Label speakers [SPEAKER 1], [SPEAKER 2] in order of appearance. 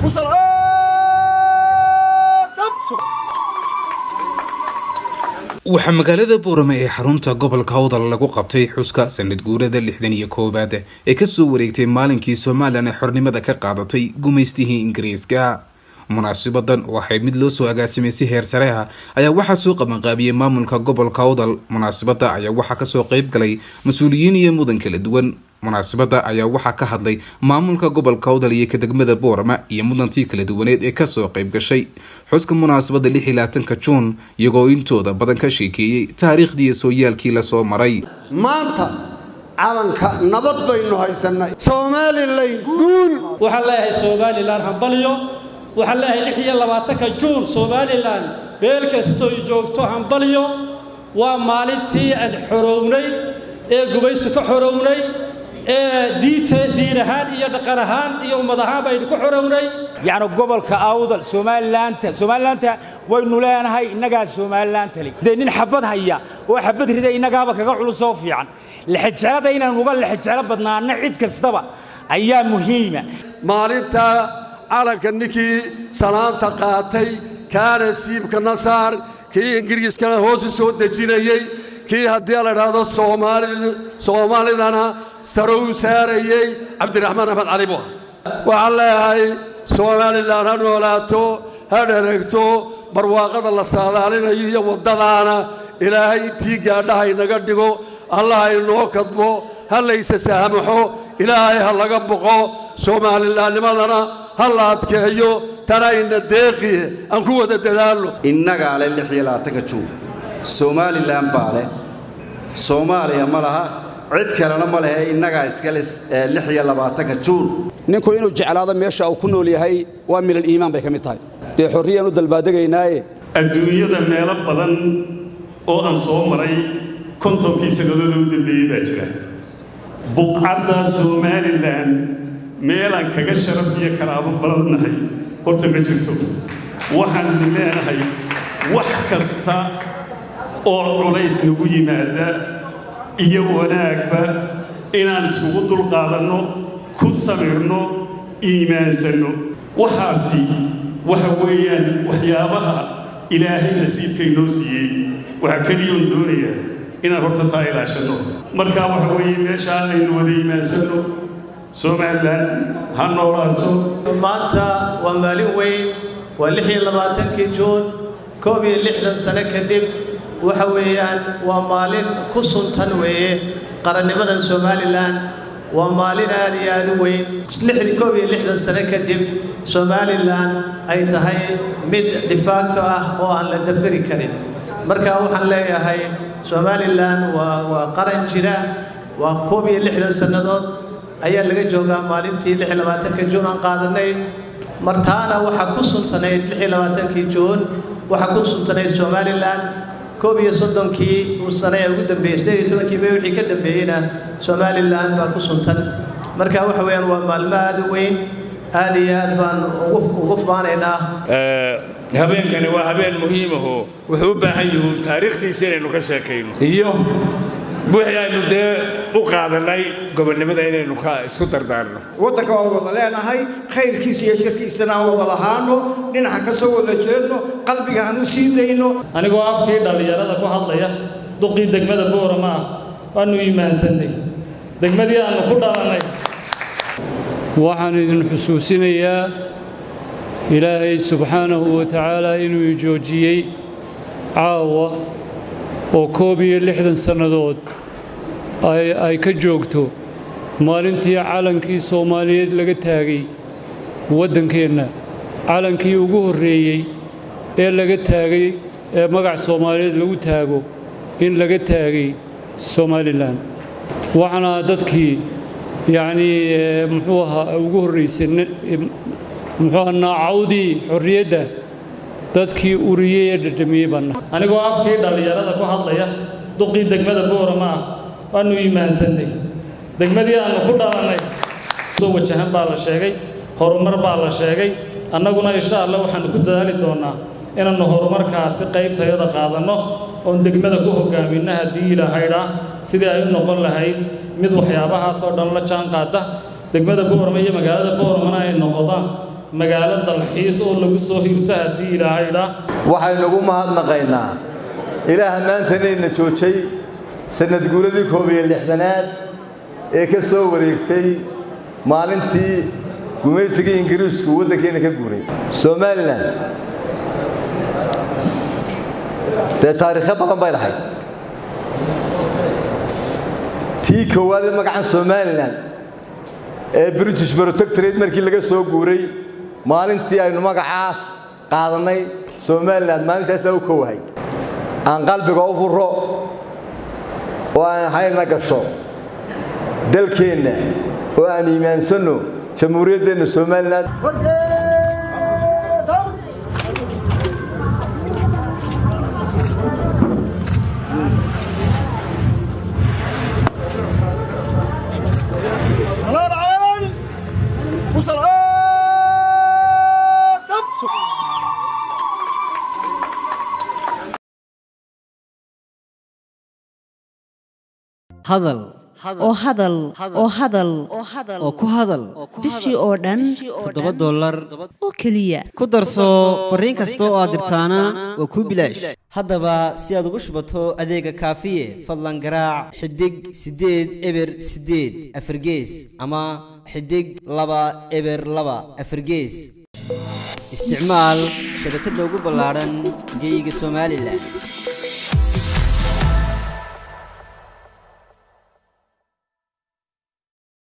[SPEAKER 1] waxaa magaalada boorame ee xarunta gobolka hawdal lagu qabtay xuska sanad guurada lixdan iyo koowaad ee kasoo wareegtay maalinkii somalilan ee xornimada ka qaadatay gumaystihii ingiriiska munaasibadan oo ahayd mid loo soo agaasimay si heer sare ah ayaa waxaa soo qabanqaabiyey maamulka gobolka hawdal munaasibada ayaa waxaa kasoo qeyb galay mas-uuliyiin iyo mudan kala duwan munaasibada ayaa waxaa ka hadlay maamulka gobolka hawdal iyo ka degmada boorama iyo mudantii kala duwaneed ee kasoo qeyb gashay xuska munaasabada lix iyo labaatanka juun iyagoo intooda badan ka sheekeeyey taariikhdii iyo sooyaalkii lasoo maray
[SPEAKER 2] maanta calanka nabad baynu haysanay somalilan guul
[SPEAKER 3] waxaan leeyahay somalilan hambalyo waxaan leeyahay lix iyo labaatanka juun somalilan beel kastoy joogto hambalyo waa maalintii aan xorownay ee gubaysi ka xorownay ee diinta diin ahaan iyo dhaqan ahaan iyo ummad ahaan baynu ku xorownay
[SPEAKER 4] yacni gobolka awdal somalilaanta somalilaanta waynu leenahay innagaa somalilaanta le dee nin xabad haya oo xabad rida innagaaba kaga culusoo fiican lexejeclada inaan uga lexejeclo badnaana cid kastaba ayaa muhiima
[SPEAKER 5] maalinta calanka ninkii salaanta qaatay kaana siibka nasaar kii ingiriiskana hoosu soo dejinayey kii haddii la idhaahdo soomaalidana sare u saarayey cabdiraxmaan axmed cali buha waxaan leeyahay somalilan ha noolaato ha dheragto barwaaqada la saadaalinayo iyo waddadaana ilaahay intii gaadhaha inaga dhigo allah inoo kadbo ha laysa saamaxo ilaahay ha laga boqo soomalilaannimadana ha la adkeeyo tana ina deeqiye aan ku wada dadaalno
[SPEAKER 2] innagaa leh lix iyo labaatanka juun somalilan baa leh soomaaliya ma laha cid kalena ma lehe innagaa iskale lix iyo labaatanka juun
[SPEAKER 6] ninku inuu jeclaado meesha uu ku nool yahay waa milal iimaan bay ka mid tahay dee xorriyaan u dalbaaddegaynaaye
[SPEAKER 7] adduunyada meelo badan oo aan soo maray kontonkii sannadood u dambeeyey baa jira buqcadda somalilan meelaan kaga sharaf iyo karaabo badannahay horta ma jirto waxaan idin leenahay wax kasta oo culays nagu yimaada iyo wanaagba inaan iskugu dulqaadanno ku samirno iimaansanno waxaasi waxa weeyaan waxyaabaha ilaahay nasiibka inoo siiyey waxaa keliyoon doonayaa inaan horta taa ilaashanno markaa waxa weeye meeshaa aynu wada iimaansanno somalilan ha noolaato
[SPEAKER 8] maanta waa maalin weyn waa lix iyo labaatankii juun koob iyo lixdan sano kadib waxa weeyaan waa maalin ku suntan weeye qarannimadan somalilan waa maalin aad iyo aad u weyn lixdii koob iyo lixdan sano kadib somalilan ay tahay mid dhifaagto ah oo aan la dafiri karin marka waxaan leeyahay somalilan waa waa qaran jira waa koob iyo lixdan sannadood ayaa laga joogaa maalintii lix iyo labaatanka juun aan qaadanay martaana waxaa ku suntanayd lix iyo labaatankii juun waxaa ku suntanayd somalilan koob iyo soddonkii uu sane ee ugu dambeeyey sideed iyo tobankii mee wixii ka dambeeyeyna somalilan baa ku suntan marka waxa weeyaan waa maalmo aad u weyn aad iyo aad baan ugu faanaynaa
[SPEAKER 9] habeenkani waa habeen muhiimaho wuxuu u baahan yahu taariikhdiisa inaynu ka sheekayno iyo wixii aynu dee u qaadanay gobonnimada inaynu ka isku dardaarno
[SPEAKER 10] waddanka waan wada leenahay khayrkiisa iyo shirkiisana aan wada lahaano dhinaca ka soo wada jeedno qalbiga aan u sii dayno
[SPEAKER 3] anigoo afkii dhallinyarada ku hadlaya duqii degmada boorama ah waannu iimaansannay degmadii aannu ku dhalannay
[SPEAKER 11] waxaan idin xusuusinayaa ilaahay subxaanahu wa tacaalaa inuu joojiyey caawa oo koob iyo lixdan sannadood ay ka joogto maalintii calankii soomaaliyeed laga taagay waddankeenna calankii ugu horreeyey ee laga taagay ee magac soomaaliyeed lagu taago in laga taagay somalilan waxaana dadkii yacnii muxuu ahaa ugu horraysay muxuu ahaa naacawdii xorriyadda dadkii uriyey ee dhadhamiyey baana
[SPEAKER 3] anigoo afkii dhallinyarada ku hadlaya duqii degmada boorama ah waannu iimaansannay degmadii aannu ku dhalannay soo wajahan baa la sheegay horumar baa la sheegay annaguna insha allah waxaannu ku dadaali doonnaa inaannu horumarkaasi qaybtayada qaadanno oon degmada ku hoggaaminno haddii ilaahaydhaa sidii ay u noqon lahayd mid waxyaabahaas oo dhan la jaan qaada degmada boorama iyo magaalada booramana ay noqdaan magaalo dalxiis oo lagu soo hirto haddii ilaahayda
[SPEAKER 12] waxaynugu mahadnaqaynaa ilaaha maantanayna joojay sannad guuradii koob iyo lixdanaad ee ka soo wareegtay maalintii gumaysigii ingiriisku waddankeenna ka guuray somalilan dee taariikho badan bay lahayd tii koowaad ee magacan somalilan ee british protectorate markii laga soo guuray maalintii aynu magacaas qaadannay somalilan maalintaasaa u kowahay aan qalbiga u furo oo aan hayna gasho dalkeenna oo aan iimaansanno jamhuuriyaddeenna somalilan
[SPEAKER 13] hadal
[SPEAKER 14] oo hadal oo hadal
[SPEAKER 13] oo ku hadal
[SPEAKER 14] bishii oo dhan
[SPEAKER 13] toddoba dollar
[SPEAKER 14] oo keliya
[SPEAKER 13] ku darso fariin kasta oo aad dirtaana waa kuu bilaash haddaba si aad ugu shubato adeega kaafiye fadlan garaac xidig siddeed eber siddeed afargees ama xidig laba eber laba afargees isticmaal shabakadda ugu ballaadhan geyga somalilan